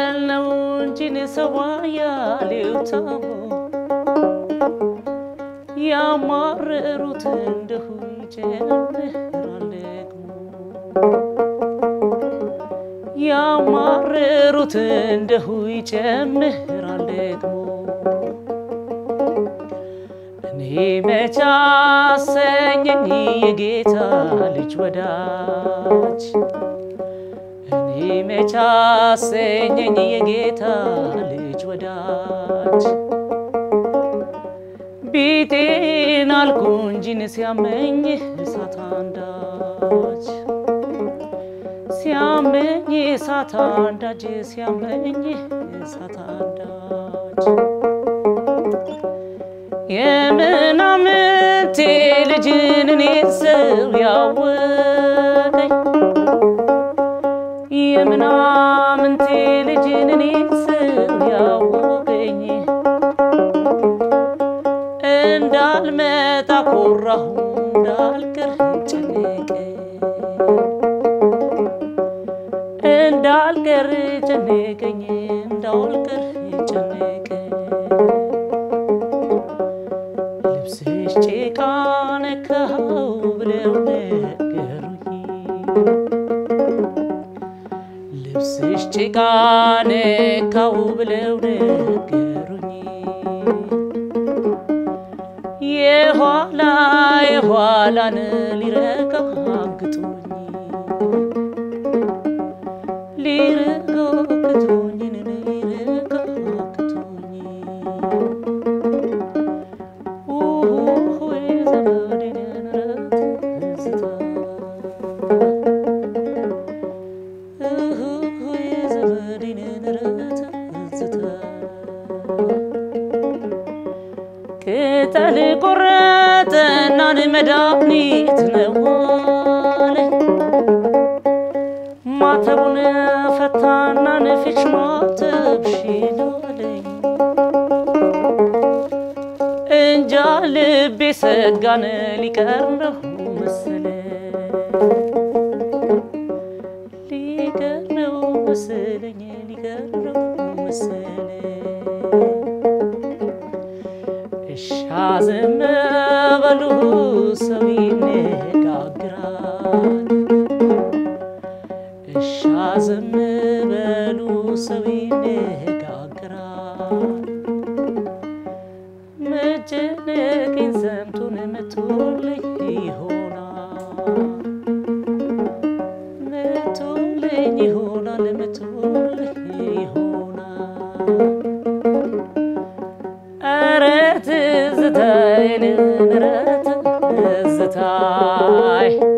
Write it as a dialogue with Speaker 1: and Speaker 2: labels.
Speaker 1: ነው እንጂን ሰው አያሌው ታሞ ያማረሩት እንደሁ ይጨምራል ደግሞ ያማረሩት እንደሁ ይጨምራል ደግሞ እኔ መቻ አሰኘኝ የጌታ ልጅ ወዳጅ እኔ መቻ አሰኘኝ የጌታ ልጅ ወዳጅ ቢጤን አልኩ እንጂን ሲያመኝ እሳት አንዳች ሲያመኝ እሳት አንዳች ሲያመኝ እሳት አንዳች የምናምንቴ ልጅን እኔ ሰው ያወቀኝ የምናምንቴ ልጅን እኔ ሰው ያወቀኝ እንዳልመጣ ኮራሁ እንዳልቀር ጨነቀኝ እንዳልቀር ጨነቀኝ እንዳልቀር ጨነቀኝ ልብስሽ ጭቃ ነካው ብለው ነገሩኝ ልብስሽ ጭቃ ነካው ብለው ነገሩኝ የኋላ የኋላን ሊረጋግጡኝ ሊረጋግጡኝ ሊረጋግጡኝ ሆይ ዘመዴን ረትዝታ ሆይ ዘመዴን ረትዝታ ቅጠል ቆረጠናን መድኃኒት ነው አለኝ ማተቡን ፈታናን ፊች ማተብሽን አለኝ እንጃ ልቤ ሰጋን ሊቀር ነው መሰለ ሊቀር ነው መሰለኝ ሊቀር ነው መሰለኝ እሻ ዝም በሉ ሰው ይነጋግራል። እሻ ዝም በሉ ሰው ይነጋግራል። መጨነቄን ሰምቶን መቶልኝ ይሆናል መቶልኝ ይሆናል መቶልኝ ይሆናል ኧረ ትዝታዬን ኧረ ትዝታይ